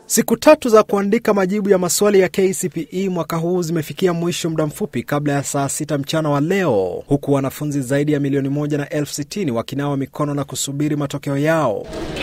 Siku tatu za kuandika majibu ya maswali ya KCPE mwaka huu zimefikia mwisho muda mfupi kabla ya saa sita mchana wa leo, huku wanafunzi zaidi ya milioni moja na elfu sitini wakinawa mikono na kusubiri matokeo yao.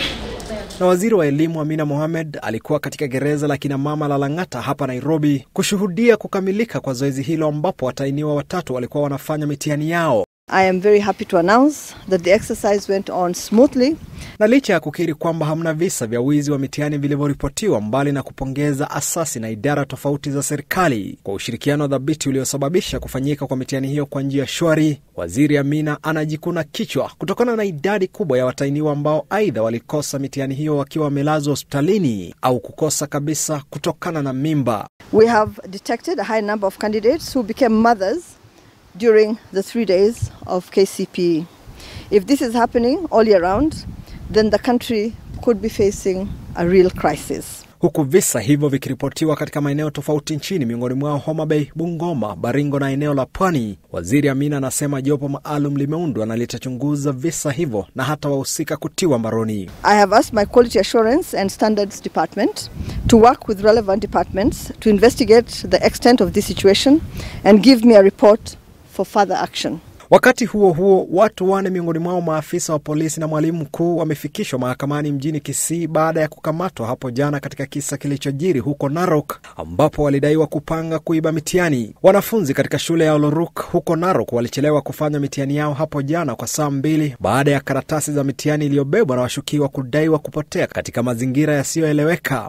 Na waziri wa elimu Amina Mohamed alikuwa katika gereza la kinamama la Lang'ata hapa Nairobi kushuhudia kukamilika kwa zoezi hilo, ambapo watainiwa watatu walikuwa wanafanya mitihani yao. I am very happy to announce that the exercise went on smoothly. Na licha ya kukiri kwamba hamna visa vya wizi wa mitihani vilivyoripotiwa, mbali na kupongeza asasi na idara tofauti za serikali kwa ushirikiano dhabiti uliosababisha kufanyika kwa mitihani hiyo kwa njia shwari, waziri Amina anajikuna kichwa kutokana na idadi kubwa ya watainiwa ambao aidha walikosa mitihani hiyo wakiwa wamelazwa hospitalini au kukosa kabisa kutokana na mimba. We have detected a high number of candidates who became mothers during the three days of KCPE. If this is happening all year round, then the country could be facing a real crisis. Huku visa hivyo vikiripotiwa katika maeneo tofauti nchini, miongoni mwao Homa Bay, Bungoma, Baringo na eneo la Pwani. Waziri Amina anasema jopo maalum limeundwa na litachunguza visa hivyo na hata wahusika kutiwa mbaroni. I have asked my Quality Assurance and Standards Department to work with relevant departments to investigate the extent of this situation and give me a report for further action. Wakati huo huo, watu wane miongoni mwao maafisa wa polisi na mwalimu mkuu wamefikishwa mahakamani mjini Kisii baada ya kukamatwa hapo jana katika kisa kilichojiri huko Narok, ambapo walidaiwa kupanga kuiba mitihani. Wanafunzi katika shule ya Oloruk huko Narok walichelewa kufanya mitihani yao hapo jana kwa saa mbili baada ya karatasi za mitihani iliyobebwa na washukiwa kudaiwa kupotea katika mazingira yasiyoeleweka.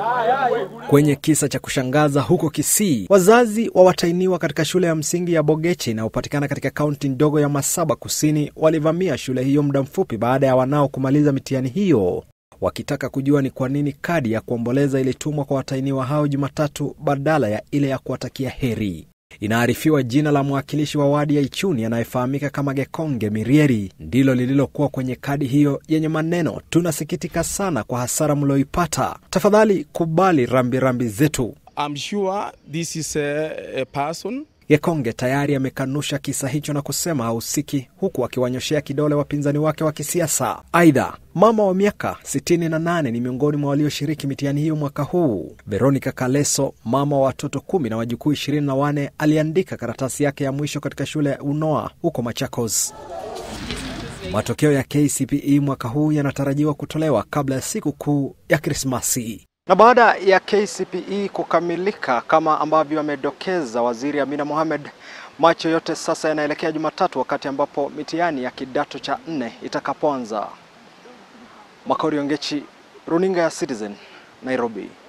Kwenye kisa cha kushangaza huko Kisii, wazazi wa watainiwa katika shule ya msingi ya Bogeche inayopatikana katika kaunti ndogo ya Masaba Kusini walivamia shule hiyo muda mfupi baada ya wanao kumaliza mitihani hiyo, wakitaka kujua ni kwa nini kadi ya kuomboleza ilitumwa kwa watainiwa hao Jumatatu badala ya ile ya kuwatakia heri. Inaarifiwa jina la mwakilishi wa wadi ya Ichuni anayefahamika kama Gekonge Mirieri ndilo lililokuwa kwenye kadi hiyo yenye maneno, tunasikitika sana kwa hasara mlioipata, tafadhali kubali rambirambi rambi zetu. I'm sure this is a, a person Gekonge tayari amekanusha kisa hicho na kusema hahusiki, huku akiwanyoshea kidole wapinzani wake wa kisiasa. Aidha, mama wa miaka 68 ni miongoni mwa walioshiriki mitihani hiyo mwaka huu. Veronica Kaleso, mama wa watoto kumi na wajukuu 24, aliandika karatasi yake ya mwisho katika shule ya Unoa huko Machakos. Matokeo ya KCPE mwaka huu yanatarajiwa kutolewa kabla ya siku kuu ya Krismasi. Na baada ya KCPE kukamilika kama ambavyo amedokeza waziri Amina Mohamed, macho yote sasa yanaelekea Jumatatu, wakati ambapo mitihani ya kidato cha nne itakapoanza. Makori Ongechi, runinga ya Citizen, Nairobi.